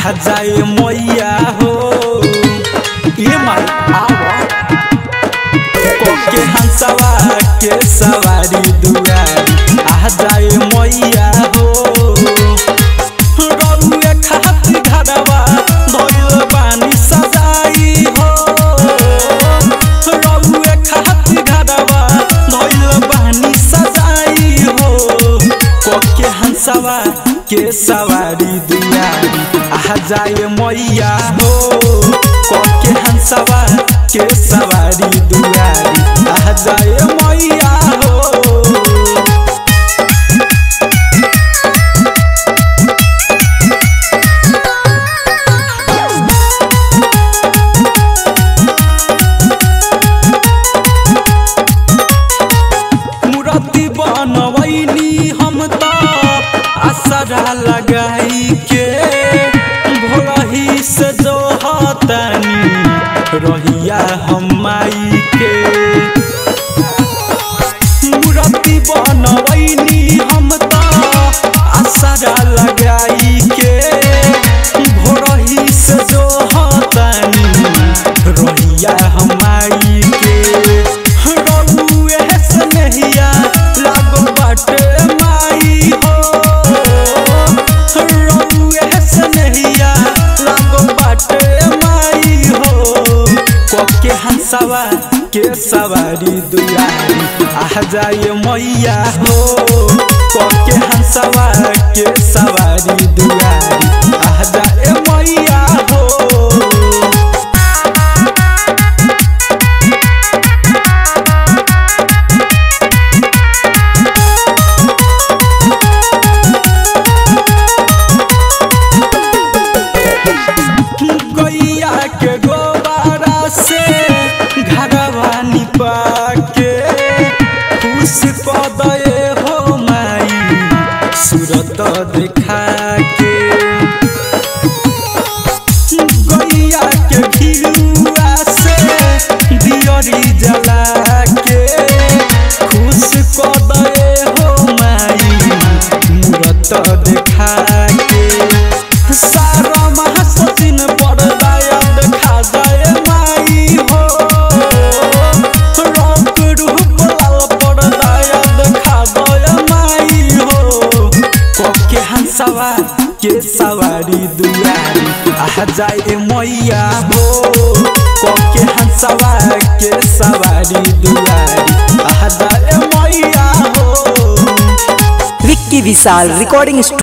आ जाए मैया हो ये माई आवा कोके हंसवा के सवारी दुआरी आ जाए मैया हो रउए खातिर घरवा धइल बानी सजाई हो रउए खातिर घरवा धइल बानी सजाई हो कोके हंसवा के सवारी दुआरी आ जाए मैया हो कोके हंसवा के सवारी दुआरी आ जाए मैया हो मूर्ति बनवैनी हम त असरा लगाई के भोरही से जो हतनी रहिया हम माई के मूर्ति बनवैनी हम त असरा लगाई के भोरही से जो हतनी रहिया हम माई के रउए स्नेहिया लागो बाटे माई हो रउए स्नेहिया लागो बाटे माई हो कोके हंसवा के सवारी दुआरी आ जाए मैया हो कोके हंसवा के सवारी दुआरी आ जाए मैया हो गैया के गोबारा से घरवा निपा के खुश क दे हो माई सूरत देखा के गैया के घिरुआ से दियरी जला के खुश क दे हो माई मूरत देखा के सारा महासचिन पड़दाया देखा जाए माई हो रंग रूप लाल पड़दाया देखा जाए माई हो कोके हंसवा के सवारी दुआरी आ जाए मैया हो कोके हंसवा के सवारी दुआरी आ जाए मैया हो विक्की विशाल रिकॉर्डिंग